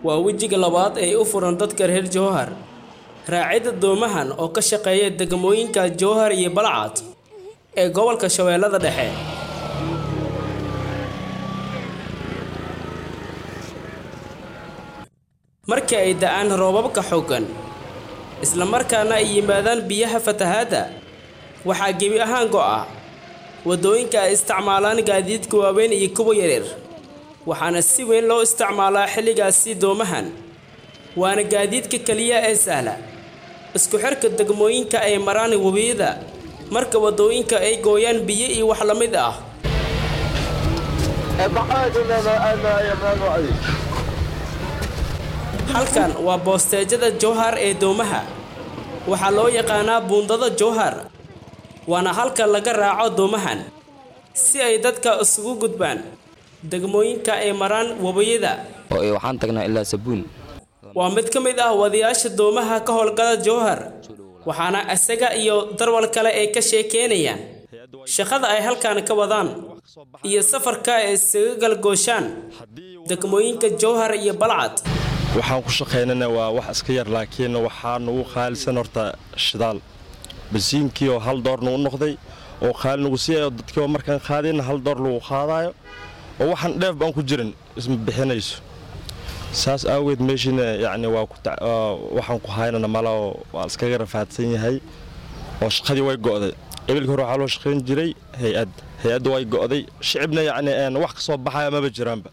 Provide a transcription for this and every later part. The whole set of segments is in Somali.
waa wejiga labaad ee u furan dadka reer jowhar raacidda doomahan oo ka shaqeeya degmooyinka jowhar iyo balcad ee gobolka shabeellada dhexe markii ay da'aan roobabka xooggan isla markaana ay yimaadaan biyaha fatahaadda waxaa gebi ahaan go'a waddooyinka ay isticmaalaan gaadiidka waaweyn iyo kuwa yaryar waxaana si weyn loo isticmaalaa xilligaasi doomahan waana gaadiidka keliya ee sahla isku xirka degmooyinka ay maraan webiyada marka waddooyinka ay gooyaan biyo iyo wax la mid ah halkan waa boosteejada jowhar ee doomaha waxaa loo yaqaanaa buundada jowhar waana halka laga raaco doomahan si ay dadka isugu gudbaan degmooyinka ay maraan webiyada oo ay waxaan tagnaa ilaa sabuun waa mid ka mid ah wadayaasha doomaha ka howlgala jowhar waxaana isaga iyo darwal kale ay ka sheekeynayaan shaqada ay halkan ka wadaan iyo safarka ay isaga galgooshaan degmooyinka jowhar iyo balcad waxaan ku shaqaynana waa wax iska yar laakiin waxaa nagu qaalisan horta shidaal basiinkii oo hal door nagu noqday oo qaali nagu siiyayo dadkiiba markaan qaadayna hal door lagu qaadaayo oo waxaan dheef baan ku jirin isma bixinayso saas aageed meeshiina yacni waa waxaan ku haynana mala oo waa iskaga rafaadsan yahay oo shaqadii way go'day ebilka hore waxaa loo shaqayn jiray hay-ad hay-adda way go'day shicibna yacni wax ka soo baxaya maba jiraanba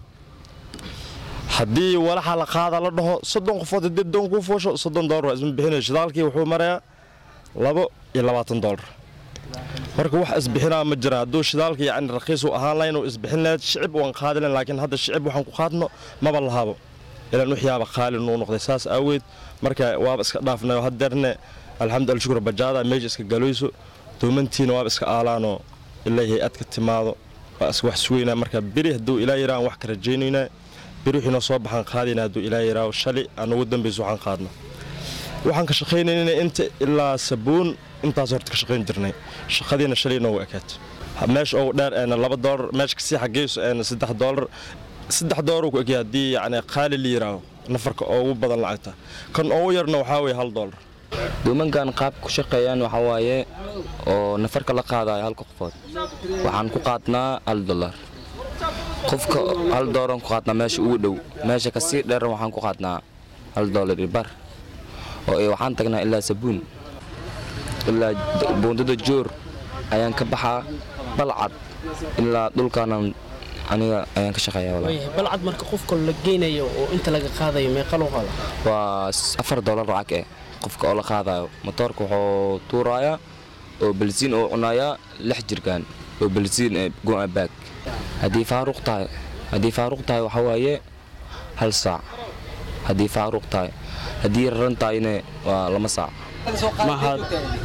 haddii walaxa la qaada la dhaho soddon qofood haddii doon kuu foosho soddon doolar waa isma bixinayo shidaalkii wuxuu marayaa labo iyo labaatan doolar marka wax isbixinaa ma jiraan hadduu shidaalka yacni raqiis uu ahaan lahayn uu isbixin lahayd shicib waan qaadi lahayn laakiin hadda shicib waxaan ku qaadno maba lahabo ilaan waxyaaba qaali nuu noqday saas aaweed marka waaba iska dhaafnayo hadeerne alxamdu alshukr bajaada meesha iska galoyso doomantiina waaba iska aalaanoo ilaa hay-ad ka timaado waa iska wax sugeynaa marka beri hadduu ilaa yaraan wax ka rajaynaynaa beri wixii noo soo baxaan qaadayna hadduu ilaa yaraaho shalay aan ugu dambayso waxaan qaadno waxaan ka shaqaynayna inta ilaa sabuun intaas horta ka shaqayn jirnay shaqadiina shalay noogu ekaat meesha ugu dheer eena laba doolar meesha kasii xageyso eena saddex doolar saddex doolar ku egya haddii yacni qaali la yiraaho nafarka ugu badan lacagta kan ugu yarna waxaa weeye hal doolar doomankan qaab ku shaqeeyaan waxaa waaye oo nafarka la qaadayo halka qofood waxaan ku qaadnaa hal dollar qofka hal dooran ku qaadnaa meesha ugu dhow meesha kasii dheeran waxaan ku qaadnaa hal doolar iyo bar oo ay waxaan tagnaa ilaa sabuun ilaa buundada joor ayaan ka baxaa balcad ilaa dhulkaanan aniga ayaan ka shaqeeyaa walaa balcad marka qofka la geynayo oo inta laga qaadayo meeqa loo qaada waa afar doolar lacag eh qofka oo la qaadayo motoorka wuxuu tuurayaa oo balsiin oo cunayaa lix jirgaan oo balsiin eh go'a baag haddii faaruq tahay haddii faaruq tahay waxaa waaye hal saac haddii faaruq tahay haddii raran tahayna waa lama saac mahad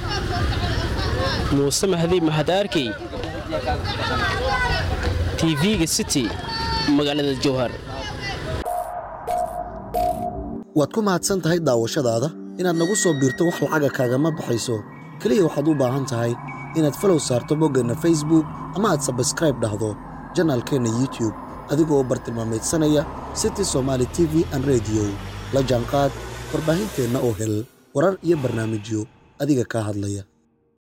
muuse mahdi mahad arkey tv-ga city magaalada jowhar waad ku mahadsan tahay daawashadaada inaad nagu soo biirto wax lacaga kaagama baxayso keliya waxaad u baahan tahay inaad falow saarto boggeenna facebook ama aad sabskraib dhahdo janaalkeenna youtube adigoo bartilmaamaydsanaya city somaali t v an rediyo la jaanqaad warbaahinteenna oo hel warar iyo barnaamijyo adiga kaa hadlaya